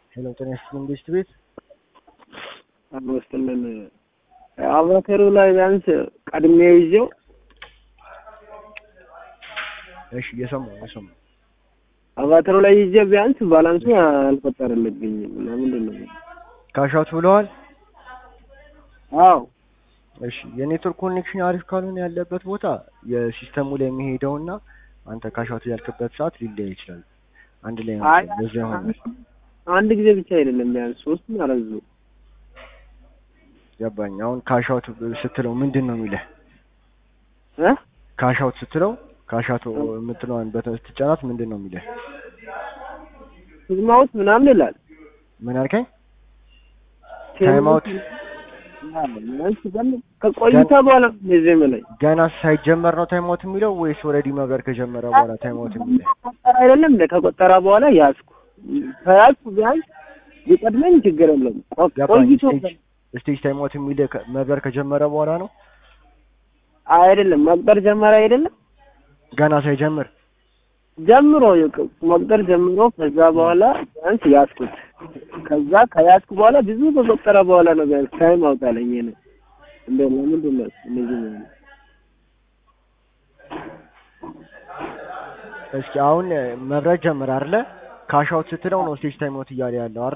ሄሎ ጤና ይስጥልኝ ቤስት ቤት አመስጥልን አቫተሩ ላይ ቢያንስ ቀድሜ ይዤው እሺ እየሰማሁ እየሰማሁ አቫተሩ ላይ ይዤ ቢያንስ ባላንሱ አልፈጠረልብኝም እና ምንድን ነው ካሻውት ብለዋል አዎ እሺ የኔትወርክ ኮኔክሽን አሪፍ ካልሆነ ያለበት ቦታ የሲስተሙ ላይ የሚሄደውና አንተ ካሻውት ያልክበት ሰዓት ሊለያይ ይችላል አንድ ላይ ነው አይ በዛ ይሆናል አንድ ጊዜ ብቻ አይደለም ቢያንስ ሶስት አረዙ ገባኝ አሁን ካሻውት ስትለው ምንድን ነው የሚለህ እ ካሻውት ስትለው ካሻውት የምትለዋን በተን ስትጫናት ምንድን ነው የሚለህ ፊልማውት ምናምን ይላል ምን አልከኝ ታይም አውት ቢያንስ ደግሞ ከቆይታ በኋላ ጊዜ ላይ ገና ሳይጀመር ነው ታይም አውት የሚለው ወይስ ኦልሬዲ መብረር ከጀመረ በኋላ ታይም አውት የሚለው ቆጠራ አይደለም እንደ ከቆጠራ በኋላ ያዝኩ ከያዝኩ ቢያንስ ቢቀድመኝ ችግር የለም ቆ- ገባኝ ቆይቶ ስቴጅ ስቴጅ ታይም አውት የሚልህ ከ- መብረር ከጀመረ በኋላ ነው አይደለም መቁጠር ጀመረ አይደለም ገና ሳይጀምር ጀምሮ ይቅ- መቁጠር ጀምሮ ከዛ በኋላ ቢያንስ ያዝኩት ከዛ ከያዝኩ በኋላ ብዙ ከቆጠረ በኋላ ነው ቢያንስ ታይም አውጣለኝ ነው እንደ ለምንድን ነው እንደዚህ ነው እስኪ አሁን መብረር ጀምር አይደለ ካሻውት ስትለው ነው ስቴጅ ታይም አውት እያለ ያለው አይደል